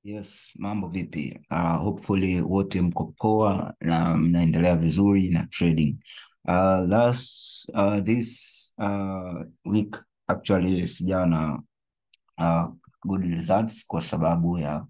Yes, mambo vipi? Uh, hopefully wote mko poa na mnaendelea vizuri na trading. Uh, last uh, this uh, week actually sijawa na uh, good results kwa sababu ya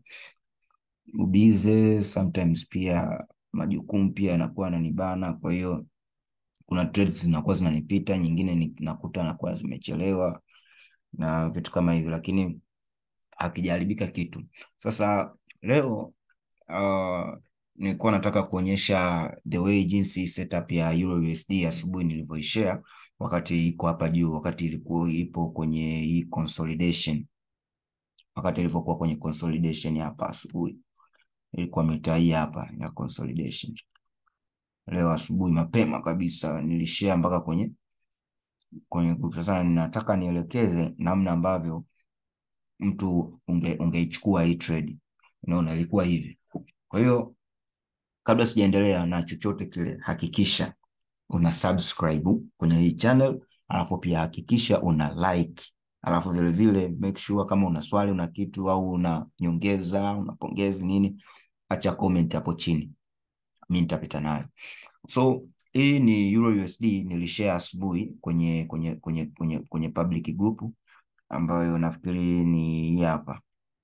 ubize, sometimes pia majukumu pia yanakuwa yananibana, kwa hiyo kuna trades zinakuwa zinanipita, nyingine ni- nakuta nakuwa zimechelewa na vitu kama hivyo, lakini hakijaharibika kitu. Sasa leo uh, nilikuwa nataka kuonyesha the way jinsi setup ya Euro USD asubuhi nilivyoishare wakati iko hapa juu, wakati ilikuwa ipo kwenye hii consolidation, wakati ilivyokuwa kwenye consolidation hapa asubuhi, ilikuwa mita hii hapa ya consolidation. Leo asubuhi mapema kabisa nilishare mpaka kwenye kwenye group. Sasa ninataka nielekeze namna ambavyo mtu unge ungeichukua hii trade. Unaona, ilikuwa hivi. Kwa hiyo kabla sijaendelea na chochote kile, hakikisha una subscribe kwenye hii channel, alafu pia hakikisha una like, alafu vile vile make sure kama una swali, una kitu au una nyongeza, una pongezi nini, acha comment hapo chini, mimi nitapita nayo. So hii ni Euro USD nilishare asubuhi kwenye kwenye kwenye kwenye kwenye public group ambayo nafikiri ni hii hapa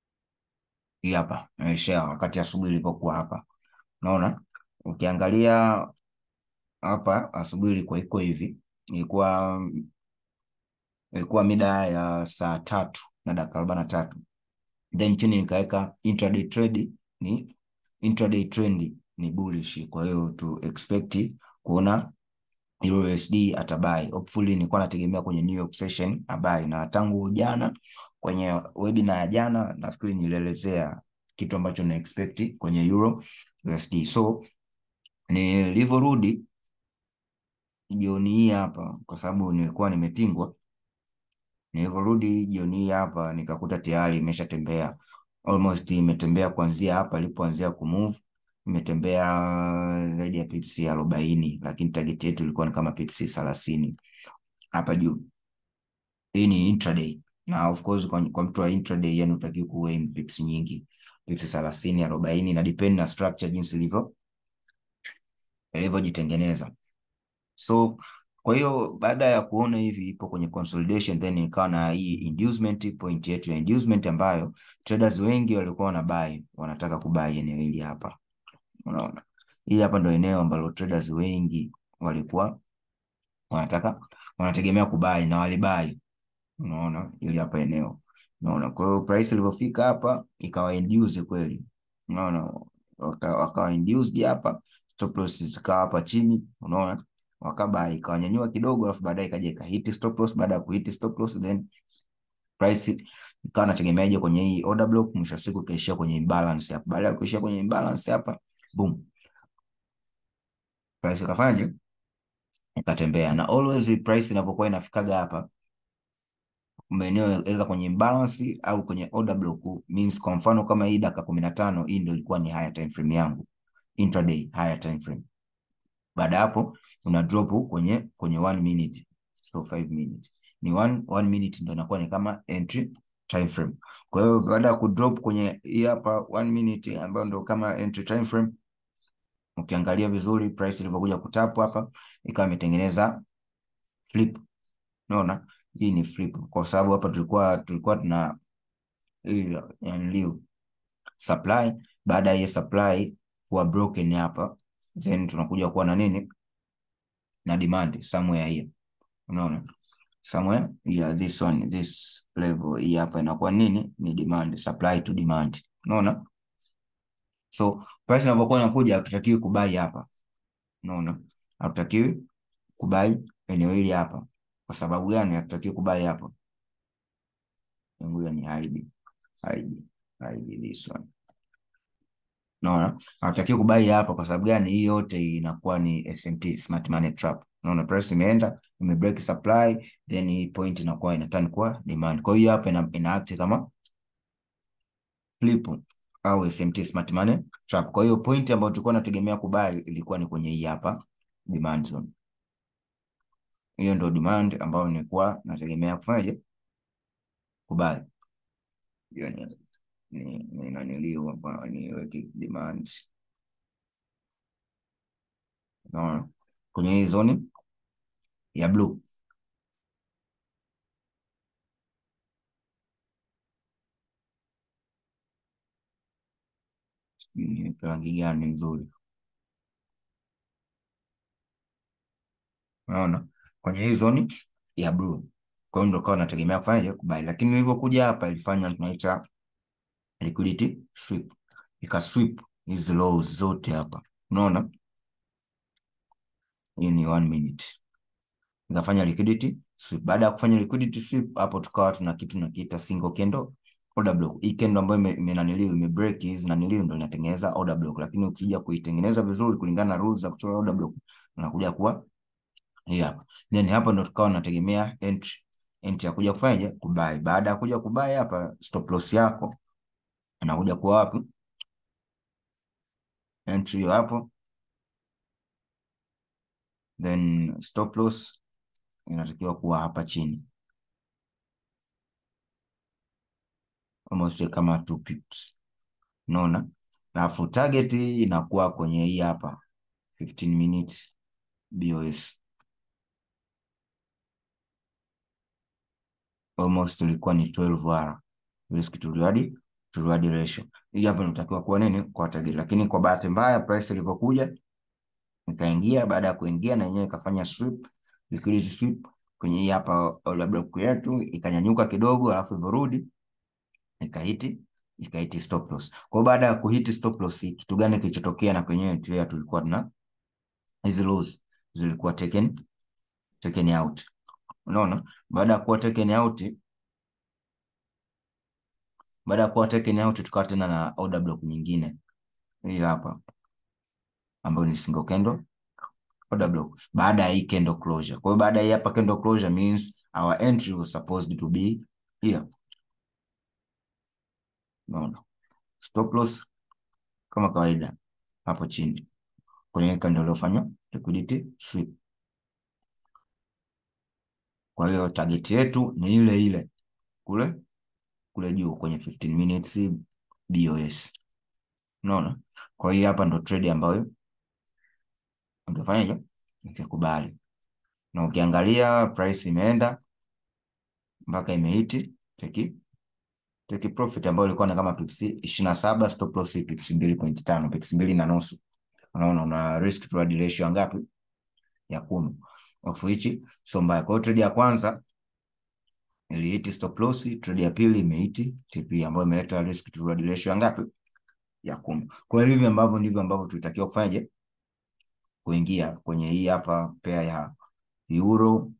hii hapa nilishare wakati asubuhi ilivyokuwa hapa. Unaona, ukiangalia hapa asubuhi ilikuwa iko hivi, ilikuwa ilikuwa mida ya saa tatu na dakika arobaini na tatu then chini nikaweka intraday trade ni intraday trend ni bullish, kwa hiyo tu expect kuona Euro USD atabai. Hopefully nilikuwa nategemea kwenye New York session abai, na tangu jana kwenye webinar ya jana nafikiri nilielezea kitu ambacho na expect kwenye Euro USD. So nilivyorudi jioni hii hapa, kwa sababu nilikuwa nimetingwa, nilivyorudi jioni hii hapa nikakuta tayari imeshatembea almost, imetembea kuanzia hapa ilipoanzia kumove imetembea zaidi ya pips arobaini, lakini target yetu ilikuwa ni kama pips thelathini hapa juu. Hii ni intraday na of course kwa, kwa mtu wa intraday yani utakiwa kuwe pips nyingi, pips thelathini, arobaini na depend na structure jinsi ilivyo ilivyojitengeneza. So kwa hiyo baada ya kuona hivi ipo kwenye consolidation, then ikawa na hii inducement point yetu ya inducement ambayo traders wengi walikuwa wana buy, wanataka kubuy eneo hili hapa. Unaona, hili hapa ndo eneo ambalo traders wengi walikuwa wanataka wanategemea kubuy na walibuy. Unaona, hili hapa eneo. Unaona, kwa hiyo price ilivyofika hapa ikawa induce kweli. Unaona, waka- wakawa induced hapa, stop loss zikawa hapa chini. Unaona, wakabuy ikawanyanyua kidogo, alafu baadaye ikaja ikahit stop loss. Baada ya kuhit stop loss, then price ikawa nategemeaje kwenye hii order block, mwisho wa siku ikaishia kwenye imbalance hapa. Baada ya kuishia kwenye imbalance hapa, boom, price ikafanyaje? Ikatembea. Na always price inavyokuwa inafikaga hapa maeneo aidha kwenye imbalance au kwenye order block, means kwa mfano kama hii dakika kumi na tano hii ndio ilikuwa ni higher time frame yangu, intraday higher time frame. Baada ya hapo una drop kwenye kwenye one minute, so five minutes ni one, one minute ndio inakuwa ni kama entry time frame. Kwa hiyo baada ya kudrop kwenye hii hapa one minute ambayo ndio kama entry time frame, ukiangalia vizuri price ilivyokuja kutap hapa ikawa imetengeneza flip. Unaona, hii ni flip kwa sababu hapa tulikuwa tulikuwa tuna hii yani liu supply. Baada ya hii supply kuwa broken hapa, then tunakuja kuwa na nini na demand somewhere here. Unaona, somewhere yeah, this one this level hii hapa inakuwa nini ni demand, supply to demand. Unaona, so price inapokuwa inakuja hatutakiwi kubai hapa. Unaona, hatutakiwi kubai eneo hili hapa. Kwa sababu gani hatutakiwi kubai hapa? Ngoja ni hide hide hide this one. Unaona, hatutakiwi kubai hapa. Kwa sababu gani? Hii yote inakuwa ni SMT, smart money trap. Unaona, price imeenda ime break supply, then hii point inakuwa ina turn kwa demand. Kwa hiyo hapa ina, ina act kama flip au SMT, smart money trap. Kwa hiyo point ambayo tulikuwa tunategemea kubai ilikuwa ni kwenye hii hapa demand zone. Hiyo ndio demand ambayo nilikuwa nategemea kufanyaje kubai. Hiyo ni ni ni naniliu hapa niweke demand unaona kwenye hii zoni ya blue ni rangi gani nzuri unaona kwenye hii zoni ya blue kwa hiyo ndio kawa nategemea kufanyaje kubai lakini ilivyokuja hapa ilifanya tunaita liquidity sweep ika sweep hizi lows zote hapa unaona hii ni one minute ikafanya liquidity sweep baada ya kufanya liquidity sweep hapo tukawa tuna kitu tunakiita single candle order block hii candle ambayo imenaniliu ime break hizi naniliu ndio inatengeneza order block lakini ukija kuitengeneza vizuri kulingana na rules za kuchora order block unakuja kuwa hii hapa then hapa ndo tukawa nategemea entry entry ya kuja kufanyaje kubai baada ya kuja kubai hapa stop loss yako inakuja kuwa wapi entry hiyo hapo then stop loss inatakiwa kuwa hapa chini almost kama 2 pips unaona alafu target inakuwa kwenye hii hapa 15 minutes BOS almost ilikuwa ni 12 R risk to reward to reward ratio. Hii hapa inatakiwa kuwa nini kwa target, lakini kwa bahati mbaya price ilivyokuja ikaingia, baada ya kuingia na yenyewe ikafanya sweep, liquidity sweep kwenye hii hapa order block yetu ikanyanyuka kidogo, alafu ivorudi ikahiti ikahiti stop loss. Kwa baada ya kuhiti stop loss, kitu gani kilichotokea? Na kwenyewe tu tulikuwa tuna hizi lows zilikuwa taken taken out. Unaona, baada ya kuwa taken out, baada ya kuwa taken out, tukawa tena na order block nyingine hii hapa ambayo ni single candle order block baada ya hii candle closure. Kwa hiyo baada ya hii hapa candle closure means our entry was supposed to be here. Unaona, stop loss kama kawaida hapo chini kwenye candle iliyofanya liquidity sweep. Kwa hiyo target yetu ni ile ile kule kule juu kwenye 15 minutes BOS. Unaona? Kwa hiyo hapa ndo trade ambayo ungefanyaje? Ukikubali. Na ukiangalia price imeenda mpaka imehiti take take profit ambayo ilikuwa na kama pips 27 stop loss pips 2.5 pips 2 na nusu. Unaona una risk to reward ratio ngapi? Ya kumi. Of which so mbaya. Kwa hiyo trade ya kwanza ilihiti stop loss, trade ya pili imehiti TP ambayo imeleta risk to reward ratio ngapi? Ya kumi. Kwa hiyo hivi ambavyo ndivyo ambavyo tulitakiwa kufanyaje? Kuingia kwenye hii hapa pair ya Euro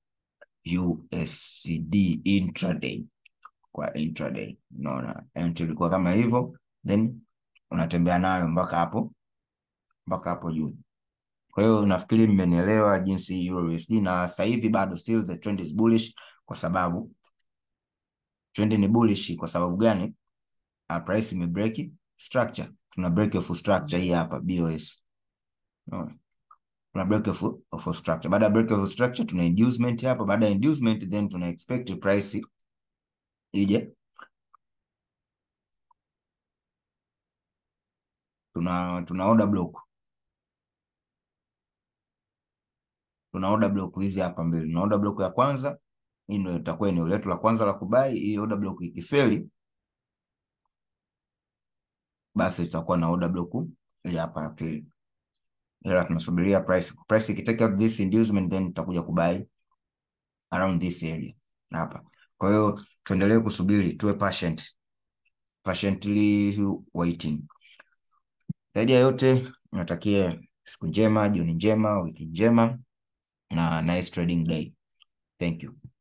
USD intraday kwa intraday. Unaona, entry ilikuwa kama hivyo, then unatembea nayo mpaka hapo mpaka hapo juu. Kwa hiyo nafikiri mmenielewa jinsi Euro USD, na sasa hivi bado still the trend is bullish, kwa sababu trend ni bullish. Kwa sababu gani? Uh, price ime break structure, tuna break of structure hii hapa BOS. Unaona, tuna break of, of structure. Baada ya break of structure tuna inducement hapa. Baada ya inducement then tuna expect price ije tuna tuna order block tuna order block hizi hapa mbili. Tuna order block ya kwanza, hii ndio itakuwa eneo letu la kwanza la kubai. Hii order block ikifeli, basi tutakuwa na order block ile hapa ya pili, ila tunasubiria price price ikitake out this inducement, then tutakuja kubai around this area hapa. Kwa hiyo tuendelee kusubiri, tuwe patient, patiently waiting. Zaidi ya yote, natakia siku njema, jioni njema, wiki njema na nice trading day. Thank you.